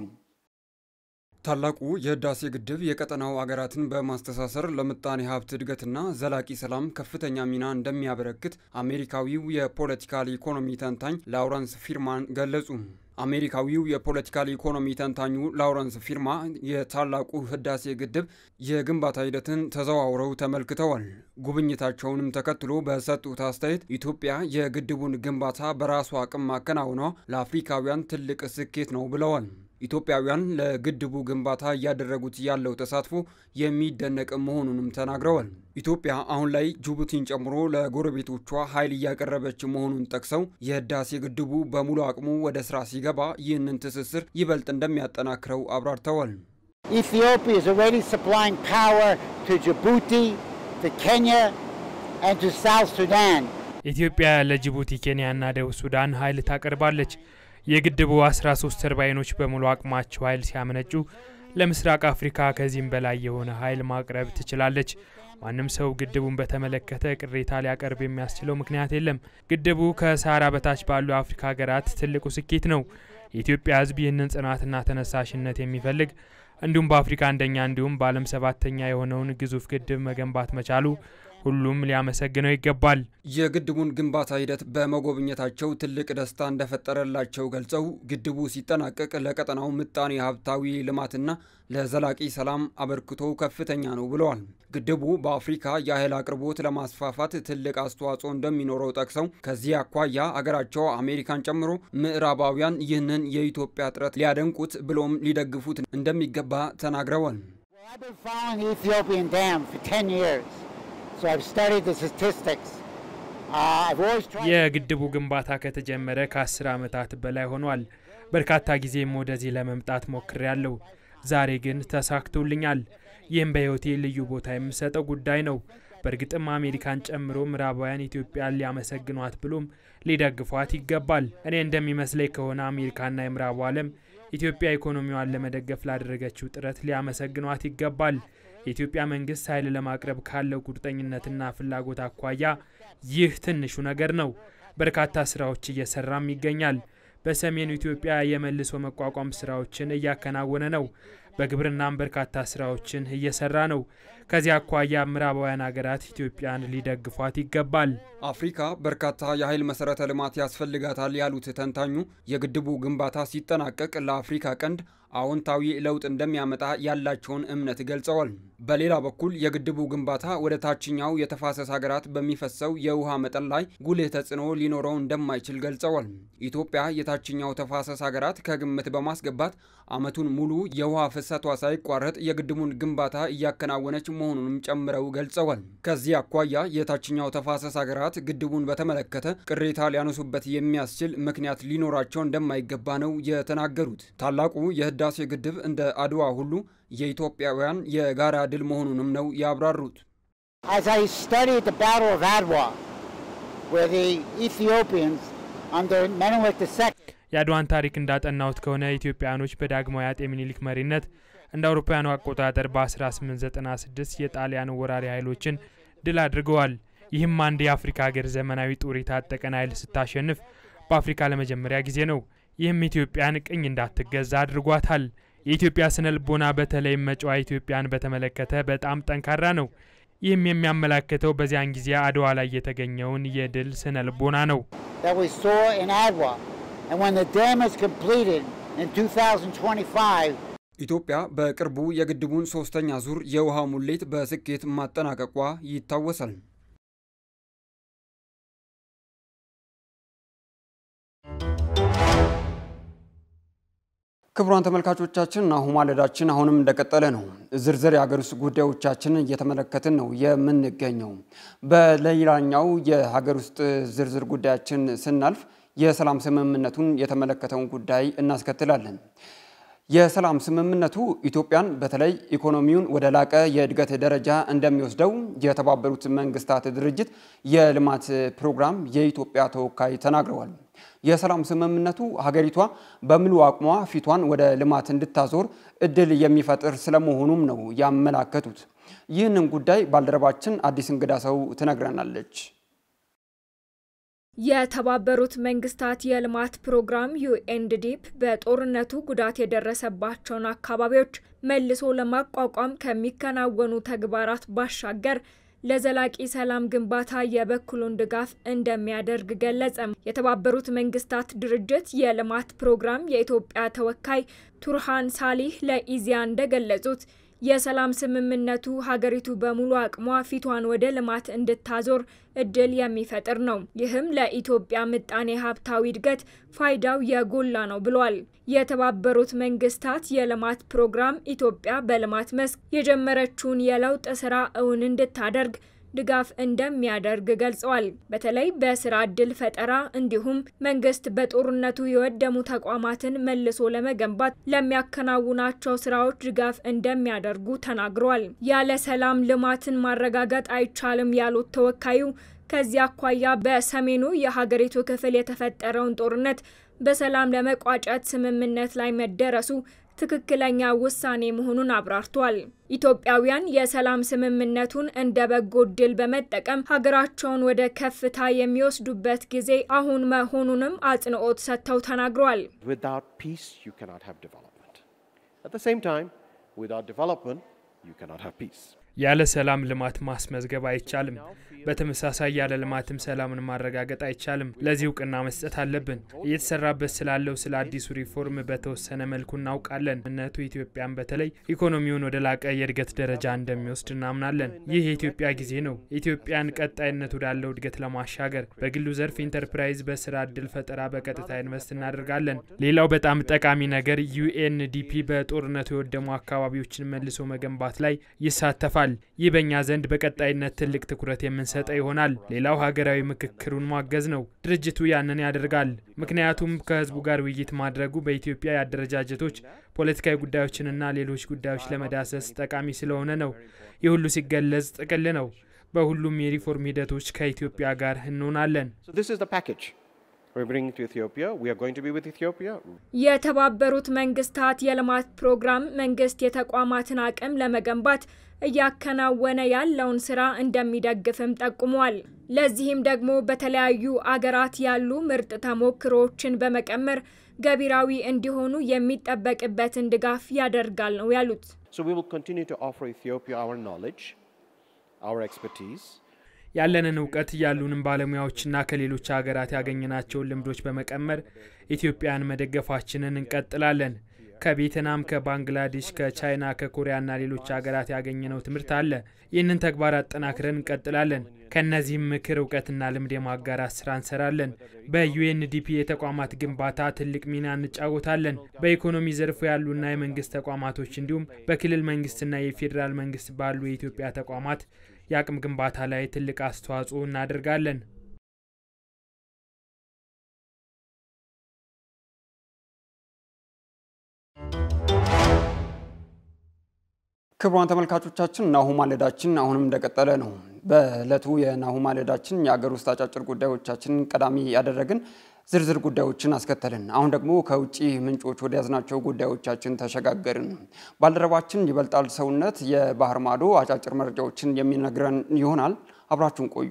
S1: ታላቁ የህዳሴ ግድብ የቀጠናው አገራትን በማስተሳሰር ለምጣኔ ሀብት እድገትና ዘላቂ ሰላም ከፍተኛ ሚና እንደሚያበረክት አሜሪካዊው የፖለቲካል ኢኮኖሚ ተንታኝ ላውረንስ ፊርማን ገለጹ። አሜሪካዊው የፖለቲካል ኢኮኖሚ ተንታኙ ላውረንስ ፊርማ የታላቁ ህዳሴ ግድብ የግንባታ ሂደትን ተዘዋውረው ተመልክተዋል። ጉብኝታቸውንም ተከትሎ በሰጡት አስተያየት ኢትዮጵያ የግድቡን ግንባታ በራሷ አቅም ማከናወኗ ለአፍሪካውያን ትልቅ ስኬት ነው ብለዋል። ኢትዮጵያውያን ለግድቡ ግንባታ እያደረጉት ያለው ተሳትፎ የሚደነቅ መሆኑንም ተናግረዋል። ኢትዮጵያ አሁን ላይ ጅቡቲን ጨምሮ ለጎረቤቶቿ ኃይል እያቀረበች መሆኑን ጠቅሰው የህዳሴ ግድቡ በሙሉ አቅሙ ወደ ስራ ሲገባ ይህንን ትስስር ይበልጥ እንደሚያጠናክረው አብራርተዋል።
S6: Ethiopia is already supplying power to Djibouti, to Kenya, and to South Sudan.
S2: ኢትዮጵያ ለጅቡቲ፣ ኬንያና ደቡብ ሱዳን ኃይል ታቀርባለች። የግድቡ 13 ተርባይኖች በሙሉ አቅማቸው ኃይል ሲያመነጩ ለምስራቅ አፍሪካ ከዚህም በላይ የሆነ ኃይል ማቅረብ ትችላለች። ማንም ሰው ግድቡን በተመለከተ ቅሬታ ሊያቀርብ የሚያስችለው ምክንያት የለም። ግድቡ ከሳህራ በታች ባሉ የአፍሪካ ሀገራት ትልቁ ስኬት ነው። የኢትዮጵያ ሕዝብ ይህንን ጽናትና ተነሳሽነት የሚፈልግ እንዲሁም በአፍሪካ አንደኛ እንዲሁም በዓለም ሰባተኛ የሆነውን ግዙፍ ግድብ መገንባት መቻሉ ሁሉም ሊያመሰግነው ይገባል።
S1: የግድቡን ግንባታ ሂደት በመጎብኘታቸው ትልቅ ደስታ እንደፈጠረላቸው ገልጸው ግድቡ ሲጠናቀቅ ለቀጠናው ምጣኔ ሀብታዊ ልማትና ለዘላቂ ሰላም አበርክቶ ከፍተኛ ነው ብለዋል። ግድቡ በአፍሪካ የኃይል አቅርቦት ለማስፋፋት ትልቅ አስተዋጽኦ እንደሚኖረው ጠቅሰው ከዚህ አኳያ አገራቸው አሜሪካን ጨምሮ ምዕራባውያን ይህንን የኢትዮጵያ ጥረት ሊያደንቁት ብሎም ሊደግፉት እንደሚገባ ተናግረዋል።
S6: I've been following the Ethiopian dam for 10 years, so I've studied the statistics. Uh, I've always tried.
S2: የግድቡ ግንባታ ከተጀመረ ከአስር ዓመታት በላይ ሆኗል። በርካታ ጊዜም ወደዚህ ለመምጣት ሞክሬያለሁ። ዛሬ ግን ተሳክቶልኛል። ይህም በሕይወቴ ልዩ ቦታ የምሰጠው ጉዳይ ነው። በእርግጥም አሜሪካን ጨምሮ ምዕራባውያን ኢትዮጵያን ሊያመሰግኗት ብሎም ሊደግፏት ይገባል። እኔ እንደሚመስለኝ ከሆነ አሜሪካና የምዕራቡ ዓለም ኢትዮጵያ ኢኮኖሚዋን ለመደገፍ ላደረገችው ጥረት ሊያመሰግኗት ይገባል። የኢትዮጵያ መንግስት ኃይል ለማቅረብ ካለው ቁርጠኝነትና ፍላጎት አኳያ ይህ ትንሹ ነገር ነው። በርካታ ስራዎች እየሰራም ይገኛል። በሰሜኑ ኢትዮጵያ የመልሶ መቋቋም ስራዎችን እያከናወነ ነው። በግብርናም በርካታ ስራዎችን እየሰራ ነው። ከዚህ አኳያ ምዕራባውያን ሀገራት ኢትዮጵያን ሊደግፏት ይገባል።
S1: አፍሪካ በርካታ የኃይል መሰረተ ልማት ያስፈልጋታል ያሉት ተንታኙ የግድቡ ግንባታ ሲጠናቀቅ ለአፍሪካ ቀንድ አዎንታዊ ለውጥ እንደሚያመጣ ያላቸውን እምነት ገልጸዋል። በሌላ በኩል የግድቡ ግንባታ ወደ ታችኛው የተፋሰስ ሀገራት በሚፈሰው የውሃ መጠን ላይ ጉልህ ተጽዕኖ ሊኖረው እንደማይችል ገልጸዋል። ኢትዮጵያ የታችኛው ተፋሰስ ሀገራት ከግምት በማስገባት ዓመቱን ሙሉ የውሃ ፍሰቷ ሳይቋረጥ የግድቡን ግንባታ እያከናወነች መሆኑንም ጨምረው ገልጸዋል። ከዚህ አኳያ የታችኛው ተፋሰስ ሀገራት ግድቡን በተመለከተ ቅሬታ ሊያነሱበት የሚያስችል ምክንያት ሊኖራቸው እንደማይገባ ነው የተናገሩት። ታላቁ የህዳሴ ግድብ እንደ አድዋ ሁሉ የኢትዮጵያውያን የጋራ ድል መሆኑንም ነው ያብራሩት።
S6: As I studied the Battle of Adwa, where the Ethiopians under Menelik II
S2: የአድዋን ታሪክ እንዳጠናሁት ከሆነ ኢትዮጵያኖች በዳግማዊ አጤ ምኒልክ መሪነት እንደ አውሮፓውያኑ አቆጣጠር በ1896 የጣሊያን ወራሪ ኃይሎችን ድል አድርገዋል። ይህም አንድ የአፍሪካ ሀገር ዘመናዊ ጦር የታጠቀን ኃይል ስታሸንፍ በአፍሪካ ለመጀመሪያ ጊዜ ነው። ይህም ኢትዮጵያን ቅኝ እንዳትገዛ አድርጓታል። የኢትዮጵያ ስነ ልቦና በተለይም መጪዋ ኢትዮጵያን በተመለከተ በጣም ጠንካራ ነው። ይህም የሚያመላክተው በዚያን ጊዜ አድዋ ላይ የተገኘውን የድል ስነ ልቦና ነው።
S6: that we saw in Adwa. And when the dam is completed in 2025,
S1: ኢትዮጵያ በቅርቡ የግድቡን ሶስተኛ ዙር የውሃ ሙሌት በስኬት ማጠናቀቋ ይታወሳል። ክቡራን ተመልካቾቻችን ናሁ ማለዳችን አሁንም እንደቀጠለ ነው። ዝርዝር የሀገር ውስጥ ጉዳዮቻችንን እየተመለከትን ነው የምንገኘው። በሌላኛው የሀገር ውስጥ ዝርዝር ጉዳያችን ስናልፍ የሰላም ስምምነቱን የተመለከተውን ጉዳይ እናስከትላለን። የሰላም ስምምነቱ ኢትዮጵያን በተለይ ኢኮኖሚውን ወደ ላቀ የእድገት ደረጃ እንደሚወስደው የተባበሩት መንግስታት ድርጅት የልማት ፕሮግራም የኢትዮጵያ ተወካይ ተናግረዋል። የሰላም ስምምነቱ ሀገሪቷ በሙሉ አቅሟ ፊቷን ወደ ልማት እንድታዞር እድል የሚፈጥር ስለመሆኑም ነው ያመላከቱት። ይህንን ጉዳይ ባልደረባችን አዲስ እንግዳ ሰው ትነግረናለች።
S7: የተባበሩት መንግስታት የልማት ፕሮግራም ዩኤንዲፒ በጦርነቱ ጉዳት የደረሰባቸውን አካባቢዎች መልሶ ለማቋቋም ከሚከናወኑ ተግባራት ባሻገር ለዘላቂ ሰላም ግንባታ የበኩሉን ድጋፍ እንደሚያደርግ ገለጸም። የተባበሩት መንግስታት ድርጅት የልማት ፕሮግራም የኢትዮጵያ ተወካይ ቱርሃን ሳሊህ ለኢዚያ እንደገለጹት የሰላም ስምምነቱ ሀገሪቱ በሙሉ አቅሟ ፊቷን ወደ ልማት እንድታዞር እድል የሚፈጥር ነው። ይህም ለኢትዮጵያ ምጣኔ ሀብታዊ እድገት ፋይዳው የጎላ ነው ብሏል። የተባበሩት መንግስታት የልማት ፕሮግራም ኢትዮጵያ በልማት መስክ የጀመረችውን የለውጥ ስራ እውን እንድታደርግ ድጋፍ እንደሚያደርግ ገልጸዋል። በተለይ በስራ እድል ፈጠራ እንዲሁም መንግስት በጦርነቱ የወደሙ ተቋማትን መልሶ ለመገንባት ለሚያከናውናቸው ስራዎች ድጋፍ እንደሚያደርጉ ተናግረዋል። ያለ ሰላም ልማትን ማረጋገጥ አይቻልም ያሉት ተወካዩ ከዚህ አኳያ በሰሜኑ የሀገሪቱ ክፍል የተፈጠረውን ጦርነት በሰላም ለመቋጨት ስምምነት ላይ መደረሱ ትክክለኛ ውሳኔ መሆኑን አብራርቷል። ኢትዮጵያውያን የሰላም ስምምነቱን እንደ በጎ እድል በመጠቀም ሀገራቸውን ወደ ከፍታ የሚወስዱበት ጊዜ አሁን መሆኑንም አጽንኦት ሰጥተው ተናግረዋል።
S8: Without peace, you cannot have development. At the same time, without development, you cannot have peace.
S2: ያለ ሰላም ልማት ማስመዝገብ አይቻልም። በተመሳሳይ ያለ ልማትም ሰላምን ማረጋገጥ አይቻልም። ለዚህ እውቅና መስጠት አለብን። እየተሰራበት ስላለው ስለ አዲሱ ሪፎርም በተወሰነ መልኩ እናውቃለን። እነቱ ኢትዮጵያን በተለይ ኢኮኖሚውን ወደ ላቀ የእድገት ደረጃ እንደሚወስድ እናምናለን። ይህ የኢትዮጵያ ጊዜ ነው። ኢትዮጵያን ቀጣይነት ወዳለው እድገት ለማሻገር በግሉ ዘርፍ ኢንተርፕራይዝ፣ በስራ እድል ፈጠራ በቀጥታ ኢንቨስት እናደርጋለን። ሌላው በጣም ጠቃሚ ነገር ዩኤንዲፒ በጦርነቱ የወደሙ አካባቢዎችን መልሶ መገንባት ላይ ይሳተፋል። አንስተዋል። ይህ በእኛ ዘንድ በቀጣይነት ትልቅ ትኩረት የምንሰጠው ይሆናል። ሌላው ሀገራዊ ምክክሩን ማገዝ ነው። ድርጅቱ ያንን ያደርጋል። ምክንያቱም ከህዝቡ ጋር ውይይት ማድረጉ በኢትዮጵያ የአደረጃጀቶች ፖለቲካዊ ጉዳዮችንና ሌሎች ጉዳዮች ለመዳሰስ ጠቃሚ ስለሆነ ነው። ይህ ሁሉ ሲገለጽ ጥቅል ነው። በሁሉም የሪፎርም ሂደቶች ከኢትዮጵያ ጋር እንሆናለን።
S7: የተባበሩት መንግስታት የልማት ፕሮግራም መንግስት የተቋማትን አቅም ለመገንባት እያከናወነ ያለውን ስራ እንደሚደግፍም ጠቁሟል። ለዚህም ደግሞ በተለያዩ አገራት ያሉ ምርጥ ተሞክሮዎችን በመቀመር ገቢራዊ እንዲሆኑ የሚጠበቅበትን ድጋፍ ያደርጋል ነው ያሉት።
S2: ያለንን እውቀት ያሉንን ባለሙያዎችና ከሌሎች ሀገራት ያገኘናቸውን ልምዶች በመቀመር ኢትዮጵያን መደገፋችንን እንቀጥላለን። ከቬትናም፣ ከባንግላዴሽ፣ ከቻይና፣ ከኮሪያና ሌሎች ሀገራት ያገኘነው ትምህርት አለ። ይህንን ተግባር አጠናክረን እንቀጥላለን። ከእነዚህም ምክር፣ እውቀትና ልምድ የማጋራት ስራ እንሰራለን። በዩኤንዲፒ የተቋማት ግንባታ ትልቅ ሚና እንጫወታለን። በኢኮኖሚ ዘርፉ ያሉና የመንግስት ተቋማቶች እንዲሁም በክልል መንግስትና የፌዴራል መንግስት ባሉ የኢትዮጵያ ተቋማት የአቅም ግንባታ ላይ ትልቅ አስተዋጽኦ እናደርጋለን።
S1: ክቡራን ተመልካቾቻችን ናሁ ማለዳችን አሁንም እንደቀጠለ ነው። በዕለቱ የናሁ ማለዳችን የአገር ውስጥ አጫጭር ጉዳዮቻችን ቀዳሚ ያደረግን ዝርዝር ጉዳዮችን አስከተልን። አሁን ደግሞ ከውጭ ምንጮች ወደ ያዝናቸው ጉዳዮቻችን ተሸጋገርን። ባልደረባችን ይበልጣል ሰውነት የባህር ማዶ አጫጭር መረጃዎችን የሚነግረን ይሆናል። አብራችሁን ቆዩ።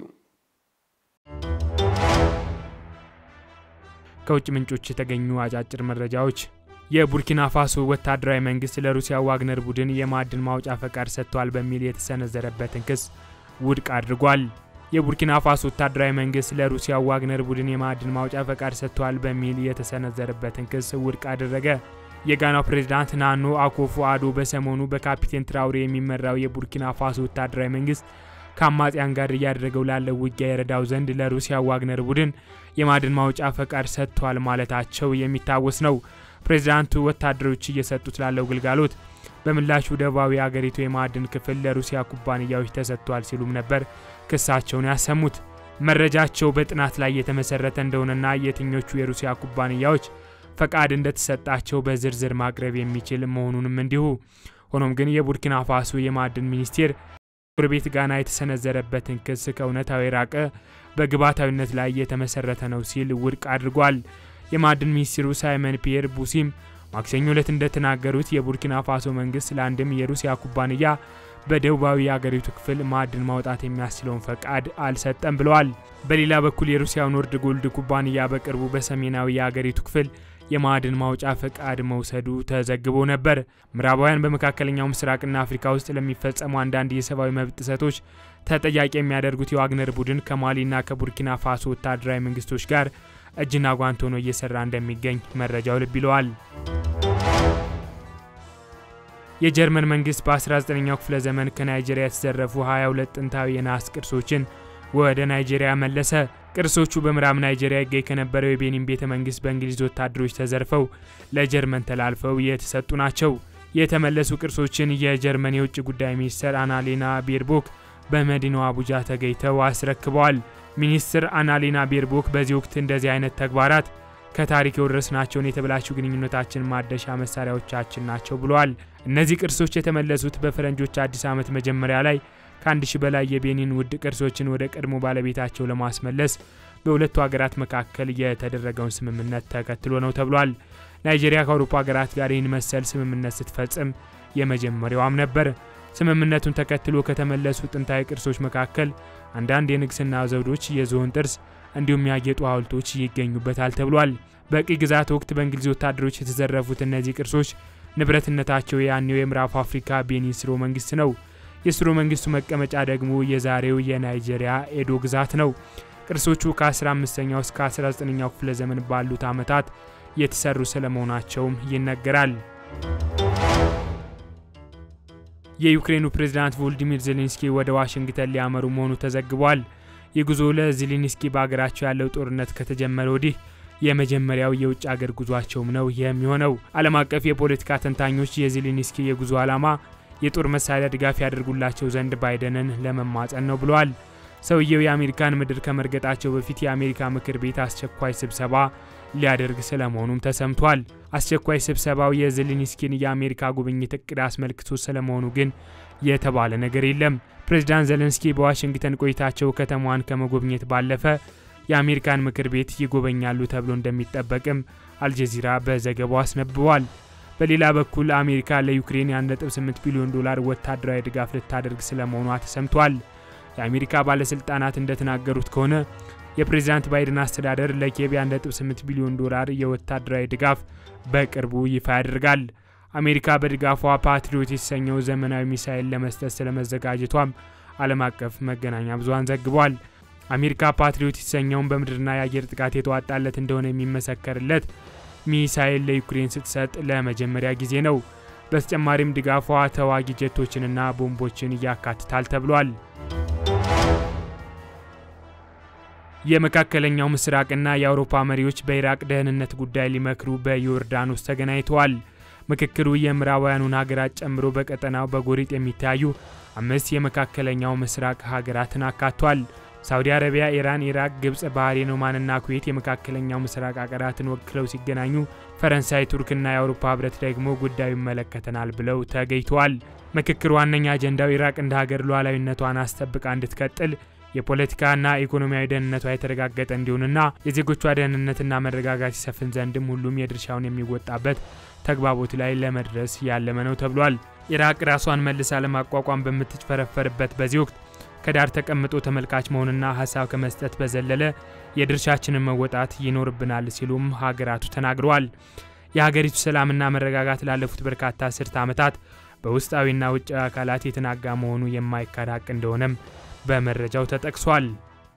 S2: ከውጭ ምንጮች የተገኙ አጫጭር መረጃዎች የቡርኪና ፋሶ ወታደራዊ መንግስት ለሩሲያ ዋግነር ቡድን የማዕድን ማውጫ ፈቃድ ሰጥቷል በሚል የተሰነዘረበትን ክስ ውድቅ አድርጓል። የቡርኪና ፋሶ ወታደራዊ መንግስት ለሩሲያ ዋግነር ቡድን የማዕድን ማውጫ ፈቃድ ሰጥቷል በሚል የተሰነዘረበትን ክስ ውድቅ አደረገ። የጋናው ፕሬዝዳንት ናኖ አኮፎ አዶ በሰሞኑ በካፒቴን ትራውሬ የሚመራው የቡርኪና ፋሶ ወታደራዊ መንግስት ከአማጽያን ጋር እያደረገው ላለው ውጊያ የረዳው ዘንድ ለሩሲያ ዋግነር ቡድን የማዕድን ማውጫ ፈቃድ ሰጥቷል ማለታቸው የሚታወስ ነው። ፕሬዚዳንቱ ወታደሮች እየሰጡት ላለው ግልጋሎት በምላሹ ደቡባዊ አገሪቱ የማዕድን ክፍል ለሩሲያ ኩባንያዎች ተሰጥቷል ሲሉም ነበር ክሳቸውን ያሰሙት። መረጃቸው በጥናት ላይ የተመሰረተ እንደሆነና የትኞቹ የሩሲያ ኩባንያዎች ፈቃድ እንደተሰጣቸው በዝርዝር ማቅረብ የሚችል መሆኑንም እንዲሁ። ሆኖም ግን የቡርኪና ፋሶ የማዕድን ሚኒስቴር ጎረቤት ጋና የተሰነዘረበትን ክስ ከእውነታው የራቀ በግብዓታዊነት ላይ የተመሰረተ ነው ሲል ውድቅ አድርጓል። የማዕድን ሚኒስትሩ ሳይመን ፒየር ቡሲም ማክሰኞ ዕለት እንደተናገሩት የቡርኪና ፋሶ መንግስት ለአንድም የሩሲያ ኩባንያ በደቡባዊ የአገሪቱ ክፍል ማዕድን ማውጣት የሚያስችለውን ፈቃድ አልሰጠም ብለዋል። በሌላ በኩል የሩሲያው ኖርድ ጎልድ ኩባንያ በቅርቡ በሰሜናዊ የአገሪቱ ክፍል የማዕድን ማውጫ ፈቃድ መውሰዱ ተዘግቦ ነበር። ምዕራባውያን በመካከለኛው ምስራቅና አፍሪካ ውስጥ ለሚፈጸሙ አንዳንድ የሰብአዊ መብት ጥሰቶች ተጠያቂ የሚያደርጉት የዋግነር ቡድን ከማሊና ከቡርኪና ፋሶ ወታደራዊ መንግስቶች ጋር እጅና ጓንት ሆኖ እየሰራ እንደሚገኝ መረጃው ልብ ይለዋል። የጀርመን መንግስት በ19ኛው ክፍለ ዘመን ከናይጄሪያ የተዘረፉ 22 ጥንታዊ የነሐስ ቅርሶችን ወደ ናይጄሪያ መለሰ። ቅርሶቹ በምዕራብ ናይጄሪያ ይገኝ ከነበረው የቤኒን ቤተ መንግስት በእንግሊዝ ወታደሮች ተዘርፈው ለጀርመን ተላልፈው የተሰጡ ናቸው። የተመለሱ ቅርሶችን የጀርመን የውጭ ጉዳይ ሚኒስትር አናሌና ቤርቦክ በመዲናዋ አቡጃ ተገኝተው አስረክበዋል። ሚኒስትር አናሌና ቤርቦክ በዚህ ወቅት እንደዚህ አይነት ተግባራት ከታሪክ የወረስናቸውን የተበላሹ ግንኙነታችን ማደሻ መሳሪያዎቻችን ናቸው ብለዋል። እነዚህ ቅርሶች የተመለሱት በፈረንጆች አዲስ ዓመት መጀመሪያ ላይ ከአንድ ሺህ በላይ የቤኒን ውድ ቅርሶችን ወደ ቀድሞ ባለቤታቸው ለማስመለስ በሁለቱ ሀገራት መካከል የተደረገውን ስምምነት ተከትሎ ነው ተብሏል። ናይጄሪያ ከአውሮፓ ሀገራት ጋር ይህን መሰል ስምምነት ስትፈጽም የመጀመሪያዋም ነበር። ስምምነቱን ተከትሎ ከተመለሱ ጥንታዊ ቅርሶች መካከል አንዳንድ የንግስና ዘውዶች፣ የዝሆን ጥርስ እንዲሁም ያጌጡ ሐውልቶች ይገኙበታል ተብሏል። በቅኝ ግዛት ወቅት በእንግሊዝ ወታደሮች የተዘረፉት እነዚህ ቅርሶች ንብረትነታቸው የያኔው የምዕራብ አፍሪካ ቤኒን ስርወ መንግስት ነው። የስርወ መንግስቱ መቀመጫ ደግሞ የዛሬው የናይጄሪያ ኤዶ ግዛት ነው። ቅርሶቹ ከ15ኛው እስከ 19ኛው ክፍለ ዘመን ባሉት ዓመታት የተሰሩ ስለመሆናቸውም ይነገራል። የዩክሬኑ ፕሬዝዳንት ቮልዲሚር ዜሌንስኪ ወደ ዋሽንግተን ሊያመሩ መሆኑ ተዘግቧል። ይህ ጉዞ ለዜሌንስኪ በሀገራቸው ያለው ጦርነት ከተጀመረ ወዲህ የመጀመሪያው የውጭ አገር ጉዟቸውም ነው የሚሆነው። ዓለም አቀፍ የፖለቲካ ተንታኞች የዜሌንስኪ የጉዞ ዓላማ የጦር መሳሪያ ድጋፍ ያደርጉላቸው ዘንድ ባይደንን ለመማጸን ነው ብለዋል። ሰውየው የአሜሪካን ምድር ከመርገጣቸው በፊት የአሜሪካ ምክር ቤት አስቸኳይ ስብሰባ ሊያደርግ ስለመሆኑም ተሰምቷል። አስቸኳይ ስብሰባው የዜሌንስኪን የአሜሪካ ጉብኝት እቅድ አስመልክቶ ስለመሆኑ ግን የተባለ ነገር የለም። ፕሬዚዳንት ዜሌንስኪ በዋሽንግተን ቆይታቸው ከተማዋን ከመጎብኘት ባለፈ የአሜሪካን ምክር ቤት ይጎበኛሉ ተብሎ እንደሚጠበቅም አልጀዚራ በዘገባው አስነብቧል። በሌላ በኩል አሜሪካ ለዩክሬን የ1.8 ቢሊዮን ዶላር ወታደራዊ ድጋፍ ልታደርግ ስለመሆኗ ተሰምቷል። የአሜሪካ ባለስልጣናት እንደተናገሩት ከሆነ የፕሬዚዳንት ባይደን አስተዳደር ለኪየቭ 1.8 ቢሊዮን ዶላር የወታደራዊ ድጋፍ በቅርቡ ይፋ ያደርጋል። አሜሪካ በድጋፏ ፓትሪዮት የተሰኘው ዘመናዊ ሚሳይል ለመስጠት ስለመዘጋጀቷም ዓለም አቀፍ መገናኛ ብዙሃን ዘግቧል። አሜሪካ ፓትሪዮት የተሰኘውን በምድርና የአየር ጥቃት የተዋጣለት እንደሆነ የሚመሰከርለት ሚሳይል ለዩክሬን ስትሰጥ ለመጀመሪያ ጊዜ ነው። በተጨማሪም ድጋፏ ተዋጊ ጀቶችንና ቦምቦችን ያካትታል ተብሏል። የመካከለኛው ምስራቅና የአውሮፓ መሪዎች በኢራቅ ደህንነት ጉዳይ ሊመክሩ በዮርዳኖስ ተገናኝተዋል። ምክክሩ የምዕራባውያኑን ሀገራት ጨምሮ በቀጠናው በጎሪጥ የሚታዩ አምስት የመካከለኛው ምስራቅ ሀገራትን አካቷል። ሳውዲ አረቢያ፣ ኢራን፣ ኢራቅ፣ ግብጽ፣ ባህሬን፣ ኦማንና ኩዌት የመካከለኛው ምስራቅ ሀገራትን ወክለው ሲገናኙ ፈረንሳይ፣ ቱርክና የአውሮፓ ህብረት ደግሞ ጉዳዩ ይመለከተናል ብለው ተገኝተዋል። ምክክሩ ዋነኛ አጀንዳው ኢራቅ እንደ ሀገር ሉዓላዊነቷን አስጠብቃ እንድትቀጥል የፖለቲካና ኢኮኖሚያዊ ደህንነቷ የተረጋገጠ እንዲሆንና የዜጎቿ ደህንነትና መረጋጋት ይሰፍን ዘንድም ሁሉም የድርሻውን የሚወጣበት ተግባቦት ላይ ለመድረስ ያለመ ነው ተብሏል። ኢራቅ ራሷን መልሳ ለማቋቋም በምትፈረፈርበት በዚህ ወቅት ከዳር ተቀምጦ ተመልካች መሆንና ሀሳብ ከመስጠት በዘለለ የድርሻችንን መወጣት ይኖርብናል ሲሉም ሀገራቱ ተናግረዋል። የሀገሪቱ ሰላምና መረጋጋት ላለፉት በርካታ አስርተ ዓመታት በውስጣዊና ውጫዊ አካላት የተናጋ መሆኑ የማይካድ ሀቅ እንደሆነም በመረጃው ተጠቅሷል።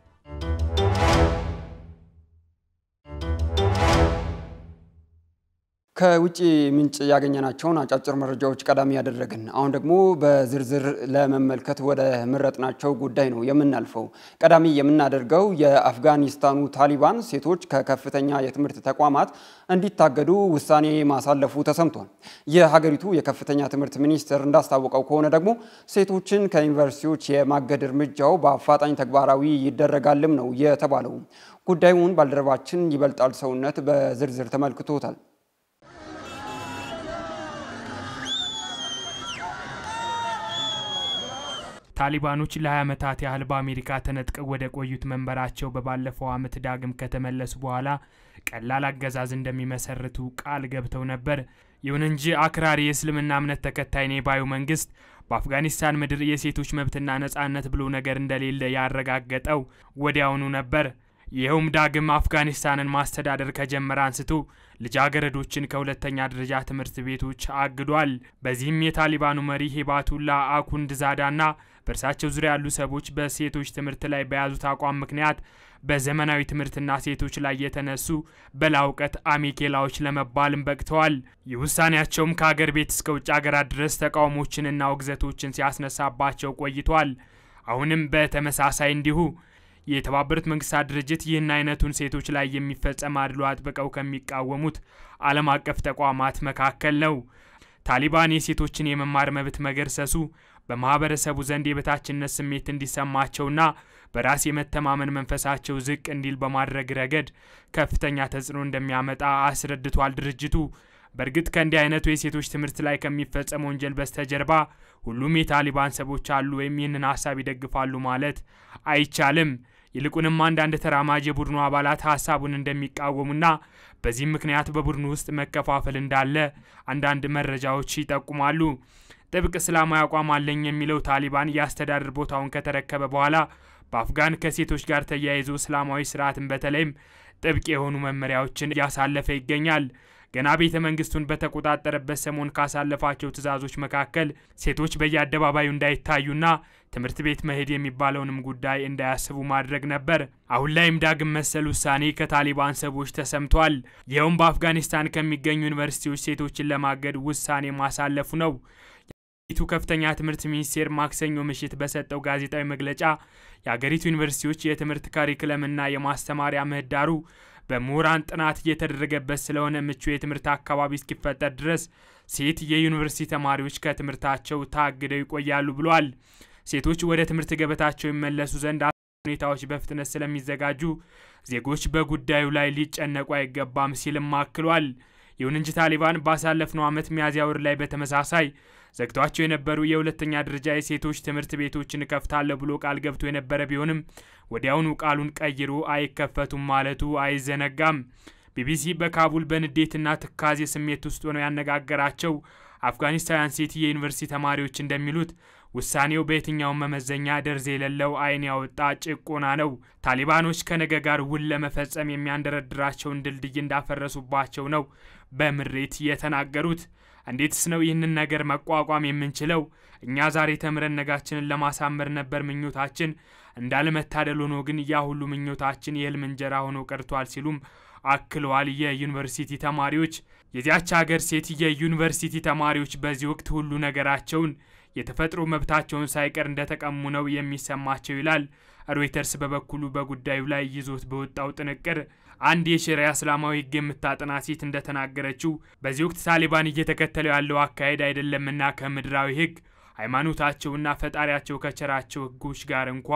S1: ከውጭ ምንጭ ያገኘናቸውን አጫጭር መረጃዎች ቀዳሚ ያደረግን፣ አሁን ደግሞ በዝርዝር ለመመልከት ወደ መረጥናቸው ጉዳይ ነው የምናልፈው። ቀዳሚ የምናደርገው የአፍጋኒስታኑ ታሊባን ሴቶች ከከፍተኛ የትምህርት ተቋማት እንዲታገዱ ውሳኔ ማሳለፉ ተሰምቷል። የሀገሪቱ የከፍተኛ ትምህርት ሚኒስቴር እንዳስታወቀው ከሆነ ደግሞ ሴቶችን ከዩኒቨርሲቲዎች የማገድ እርምጃው በአፋጣኝ ተግባራዊ ይደረጋልም ነው የተባለው። ጉዳዩን ባልደረባችን ይበልጣል ሰውነት በዝርዝር ተመልክቶታል።
S2: ታሊባኖች ለ20 ዓመታት ያህል በአሜሪካ ተነጥቀው ወደ ቆዩት መንበራቸው በባለፈው ዓመት ዳግም ከተመለሱ በኋላ ቀላል አገዛዝ እንደሚመሰርቱ ቃል ገብተው ነበር። ይሁን እንጂ አክራሪ የእስልምና እምነት ተከታይ ነኝ ባዩ መንግስት በአፍጋኒስታን ምድር የሴቶች መብትና ነጻነት ብሎ ነገር እንደሌለ ያረጋገጠው ወዲያውኑ ነበር። ይኸውም ዳግም አፍጋኒስታንን ማስተዳደር ከጀመረ አንስቶ ልጃገረዶችን ከሁለተኛ ደረጃ ትምህርት ቤቶች አግዷል። በዚህም የታሊባኑ መሪ ሄባቱላ አኩንድ ዛዳና በእርሳቸው ዙሪያ ያሉ ሰዎች በሴቶች ትምህርት ላይ በያዙት አቋም ምክንያት በዘመናዊ ትምህርትና ሴቶች ላይ የተነሱ በላውቀት አሜኬላዎች ለመባልም በቅተዋል። ይህ ውሳኔያቸውም ከአገር ቤት እስከ ውጭ ሀገራት ድረስ ተቃውሞችንና ውግዘቶችን ሲያስነሳባቸው ቆይቷል። አሁንም በተመሳሳይ እንዲሁ የተባበሩት መንግስታት ድርጅት ይህን አይነቱን ሴቶች ላይ የሚፈጸም አድሎ አጥብቀው ከሚቃወሙት ዓለም አቀፍ ተቋማት መካከል ነው። ታሊባን የሴቶችን የመማር መብት መገርሰሱ በማህበረሰቡ ዘንድ የበታችነት ስሜት እንዲሰማቸውና በራስ የመተማመን መንፈሳቸው ዝቅ እንዲል በማድረግ ረገድ ከፍተኛ ተጽዕኖ እንደሚያመጣ አስረድቷል ድርጅቱ። በእርግጥ ከእንዲህ አይነቱ የሴቶች ትምህርት ላይ ከሚፈጸም ወንጀል በስተጀርባ ሁሉም የታሊባን ሰዎች አሉ ወይም ይህንን ሀሳብ ይደግፋሉ ማለት አይቻልም። ይልቁንም አንዳንድ ተራማጅ የቡድኑ አባላት ሀሳቡን እንደሚቃወሙና በዚህም ምክንያት በቡድኑ ውስጥ መከፋፈል እንዳለ አንዳንድ መረጃዎች ይጠቁማሉ። ጥብቅ እስላማዊ አቋም አለኝ የሚለው ታሊባን የአስተዳደር ቦታውን ከተረከበ በኋላ በአፍጋን ከሴቶች ጋር ተያይዞ እስላማዊ ስርዓትን በተለይም ጥብቅ የሆኑ መመሪያዎችን እያሳለፈ ይገኛል። ገና ቤተ መንግስቱን በተቆጣጠረበት ሰሞን ካሳለፋቸው ትዕዛዞች መካከል ሴቶች በየአደባባዩ እንዳይታዩና ትምህርት ቤት መሄድ የሚባለውንም ጉዳይ እንዳያስቡ ማድረግ ነበር። አሁን ላይም ዳግም መሰል ውሳኔ ከታሊባን ሰዎች ተሰምቷል። ይኸውም በአፍጋኒስታን ከሚገኙ ዩኒቨርሲቲዎች ሴቶችን ለማገድ ውሳኔ ማሳለፉ ነው። የሀገሪቱ ከፍተኛ ትምህርት ሚኒስቴር ማክሰኞ ምሽት በሰጠው ጋዜጣዊ መግለጫ የሀገሪቱ ዩኒቨርሲቲዎች የትምህርት ካሪክለምና የማስተማሪያ ምህዳሩ በምሁራን ጥናት እየተደረገበት ስለሆነ ምቹ የትምህርት አካባቢ እስኪፈጠር ድረስ ሴት የዩኒቨርሲቲ ተማሪዎች ከትምህርታቸው ታግደው ይቆያሉ ብሏል። ሴቶች ወደ ትምህርት ገበታቸው ይመለሱ ዘንድ ሁኔታዎች በፍጥነት ስለሚዘጋጁ ዜጎች በጉዳዩ ላይ ሊጨነቁ አይገባም ሲልም አክሏል። ይሁን እንጂ ታሊባን ባሳለፍነው ዓመት ሚያዝያ ወር ላይ በተመሳሳይ ዘግቷቸው የነበሩ የሁለተኛ ደረጃ የሴቶች ትምህርት ቤቶችን እከፍታለሁ ብሎ ቃል ገብቶ የነበረ ቢሆንም ወዲያውኑ ቃሉን ቀይሮ አይከፈቱም ማለቱ አይዘነጋም። ቢቢሲ በካቡል በንዴትና ትካዜ ስሜት ውስጥ ሆነው ያነጋገራቸው አፍጋኒስታውያን ሴት የዩኒቨርሲቲ ተማሪዎች እንደሚሉት ውሳኔው በየትኛውም መመዘኛ ደርዝ የሌለው ዓይን ያወጣ ጭቆና ነው። ታሊባኖች ከነገ ጋር ውል ለመፈጸም የሚያንደረድራቸውን ድልድይ እንዳፈረሱባቸው ነው በምሬት የተናገሩት። እንዴትስ ነው ይህንን ነገር መቋቋም የምንችለው? እኛ ዛሬ ተምረን ነጋችንን ለማሳመር ነበር ምኞታችን። እንዳለመታደል ሆኖ ግን ያ ሁሉ ምኞታችን የህልም እንጀራ ሆኖ ቀርቷል ሲሉም አክለዋል። የዩኒቨርሲቲ ተማሪዎች የዚያች ሀገር ሴት የዩኒቨርሲቲ ተማሪዎች በዚህ ወቅት ሁሉ ነገራቸውን የተፈጥሮ መብታቸውን ሳይቀር እንደተቀሙ ነው የሚሰማቸው ይላል። ሮይተርስ በበኩሉ በጉዳዩ ላይ ይዞት በወጣው ጥንቅር አንድ የሸሪያ እስላማዊ ህግ የምታጠና ሴት እንደተናገረችው በዚህ ወቅት ታሊባን እየተከተለው ያለው አካሄድ አይደለምና ከምድራዊ ህግ ሃይማኖታቸውና ፈጣሪያቸው ከቸራቸው ህጎች ጋር እንኳ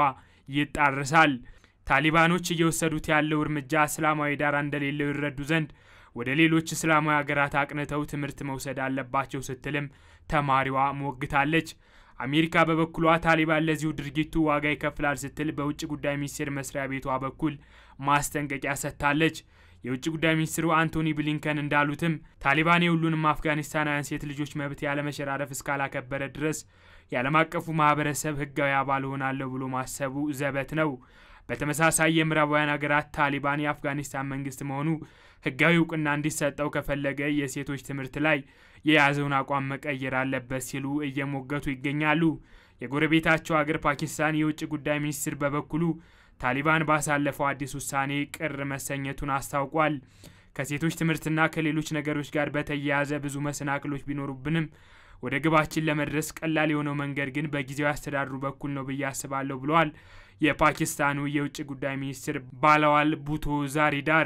S2: ይጣርሳል። ታሊባኖች እየወሰዱት ያለው እርምጃ እስላማዊ ዳራ እንደሌለው ይረዱ ዘንድ ወደ ሌሎች እስላማዊ ሀገራት አቅንተው ትምህርት መውሰድ አለባቸው ስትልም ተማሪዋ ሞግታለች። አሜሪካ በበኩሏ ታሊባን ለዚሁ ድርጊቱ ዋጋ ይከፍላል ስትል በውጭ ጉዳይ ሚኒስቴር መስሪያ ቤቷ በኩል ማስጠንቀቂያ ሰጥታለች። የውጭ ጉዳይ ሚኒስትሩ አንቶኒ ብሊንከን እንዳሉትም ታሊባን የሁሉንም አፍጋኒስታናውያን ሴት ልጆች መብት ያለመሸራረፍ እስካላከበረ ድረስ የዓለም አቀፉ ማህበረሰብ ህጋዊ አባል ሆናለሁ ብሎ ማሰቡ ዘበት ነው። በተመሳሳይ የምዕራባውያን ሀገራት ታሊባን የአፍጋኒስታን መንግስት መሆኑ ህጋዊ እውቅና እንዲሰጠው ከፈለገ የሴቶች ትምህርት ላይ የያዘውን አቋም መቀየር አለበት ሲሉ እየሞገቱ ይገኛሉ። የጎረቤታቸው ሀገር ፓኪስታን የውጭ ጉዳይ ሚኒስትር በበኩሉ ታሊባን ባሳለፈው አዲስ ውሳኔ ቅር መሰኘቱን አስታውቋል። ከሴቶች ትምህርትና ከሌሎች ነገሮች ጋር በተያያዘ ብዙ መሰናክሎች ቢኖሩብንም ወደ ግባችን ለመድረስ ቀላል የሆነው መንገድ ግን በጊዜያዊ አስተዳድሩ በኩል ነው ብዬ አስባለሁ ብለዋል የፓኪስታኑ የውጭ ጉዳይ ሚኒስትር ባላዋል ቡቶ ዛሪዳር።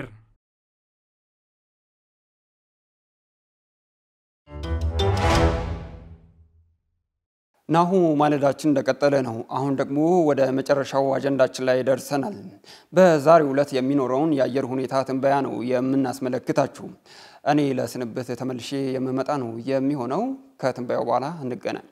S1: ናሁ ማለዳችን እንደቀጠለ ነው። አሁን ደግሞ ወደ መጨረሻው አጀንዳችን ላይ ደርሰናል። በዛሬው ዕለት የሚኖረውን የአየር ሁኔታ ትንበያ ነው የምናስመለክታችሁ። እኔ ለስንብት ተመልሼ የምመጣ ነው የሚሆነው። ከትንበያው በኋላ እንገናኝ።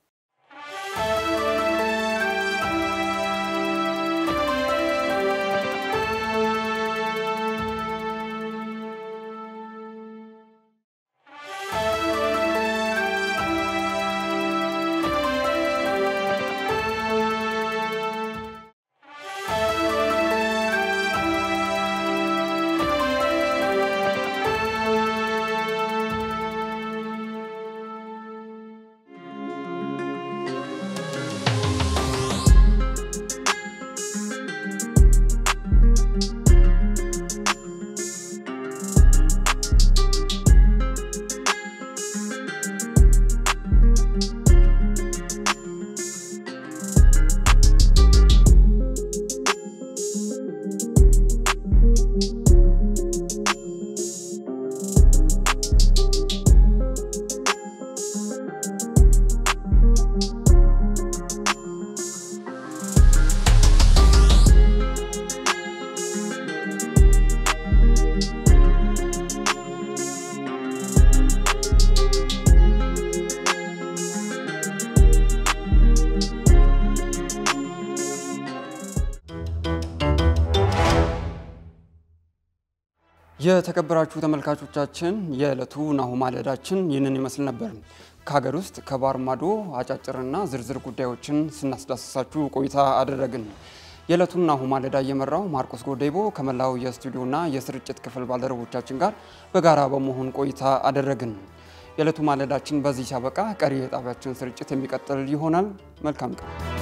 S1: የተከበራችሁ ተመልካቾቻችን የዕለቱ ናሁ ማለዳችን ይህንን ይመስል ነበር። ከሀገር ውስጥ ከባህር ማዶ አጫጭርና ዝርዝር ጉዳዮችን ስናስዳስሳችሁ ቆይታ አደረግን። የዕለቱን ናሁ ማለዳ እየመራው ማርቆስ ጎዴቦ ከመላው የስቱዲዮና የስርጭት ክፍል ባልደረቦቻችን ጋር በጋራ በመሆን ቆይታ አደረግን። የዕለቱ ማለዳችን በዚህ ሲያበቃ ቀሪ የጣቢያችን ስርጭት የሚቀጥል ይሆናል። መልካም ቀን